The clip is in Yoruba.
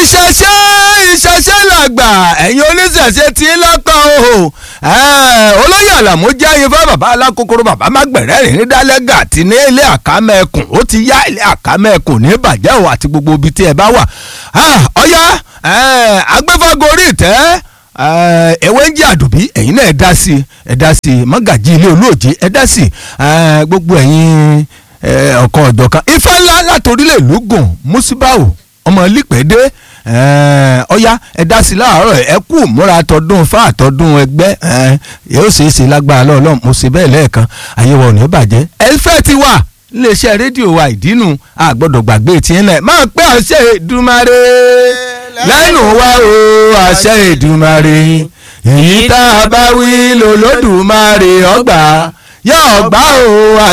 ìṣẹ̀ṣe ìṣẹ̀ṣe làgbà ẹ̀yin oníṣẹ̀ṣe tí ń lọ́kàn o olóyè àlàmú jẹ́ ayinfá bàbá alákòókòrò bàbá mágbẹ̀rẹ́ rìn dálẹ́gà tí ní ilé àkámẹ́kùn ó ti yá ilé àkámẹ́kùn ní bàjẹ́ o àti gbogbo ibi tí ẹ bá wà ọ̀yá agbẹ́fàgorí ìtẹ́ ewé ń jẹ́ àdùbí ẹ̀yin náà ẹ dá sí ẹ dá sí mọ́gàjì ilé olóòjé ẹ dá sí gbogbo ẹ̀yin ọ̀kan ọ̀jọ̀kan ifá ńlá látòrílẹ̀ lógún musibau ọmọ lípẹ́dé ọ̀yá ẹ dá sí láàárọ̀ ẹ kú múra tọdún fá àtọdún ẹgbẹ́ yóò ṣeé ṣe lágbára lọ́ọ̀lọ́ mo ṣe bẹ́ẹ̀ lẹ́ẹ̀kan àyẹ̀wò ò ní bàjẹ́ ẹ fẹ́ ti wà iléeṣẹ́ rédíò wa ìdínú àgbọ̀dọ̀ gbàgbé tiẹ̀ náà máa pẹ́ àṣẹ Èdùmàrè lẹ́nu wa o àṣẹ Èdùmàrè èyí tá a bá wí lòlódùmarè ọgbà yóò gbà o